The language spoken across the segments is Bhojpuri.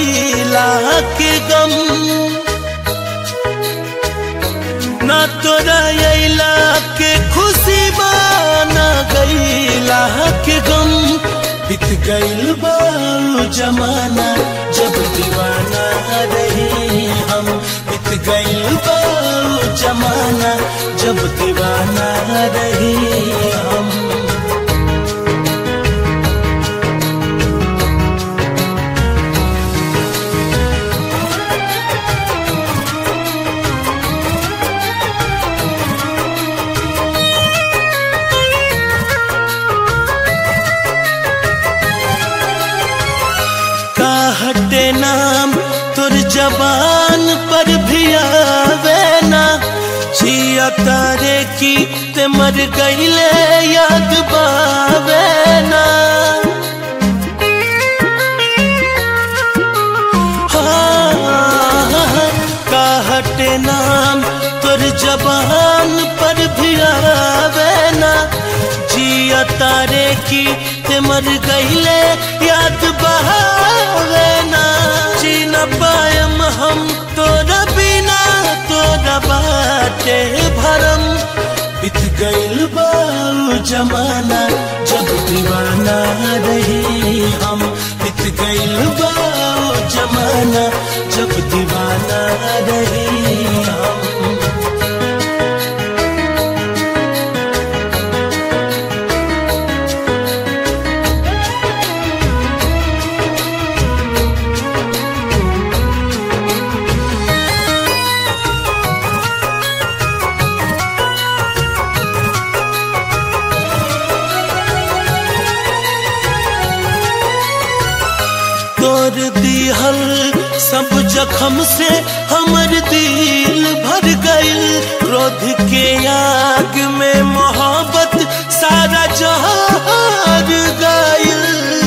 गईला के गम ना तोरा अइला के खुशी बा ना गईला के गम बीत गईल बा उ जमाना जब दीवाना रही हम बीत गईल बा उ जमाना जब दीवाना रही हम का हटे नाम तुर जबान पर भी आवे ना जिया तारे की ते मर गईले याद बावे ना हाँ, का हटे नाम तुर जबान पर भी आवे ना जिया तारे की ते मर गईले याद बहावे ना जी न पायम हम तोरा बिना तोरा बाटे भरम बीत गईल बा उ जमाना जब दीवाना रही हम बीत गईल बा उ जमाना जब दीवाना रही हम तोर दिहल सब जखम से हमर दिल भर गइल क्रोध के आग में मोहब्बत सारा जहार गइल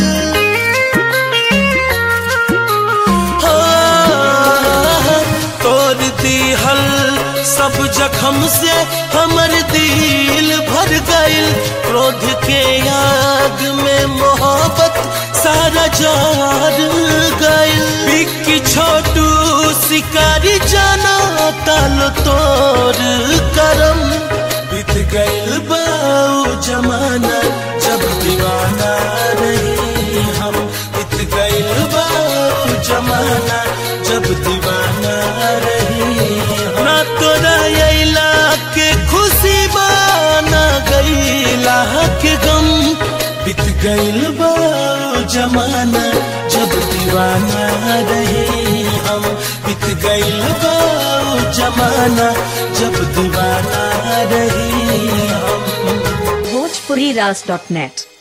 हाँ, तोर दिहल सब जखम से हमर दिल भर गइल क्रोध के आग में मोहब्बत सारा जार गइल बिक्की छोटू शिकारी जाना तालो तोर करम बीत गइल बाऊ जमाना जब दीवाना रही हम बीत गइल बाऊ जमाना जब दीवाना रही हम। ना तोरा अइला के खुशी बा ना गइला के गम बीत गइल बा उ जमाना जब दीवाना रही हम बीत गइल बा उ जमाना जब दीवाना रही हम bhojpuriras.net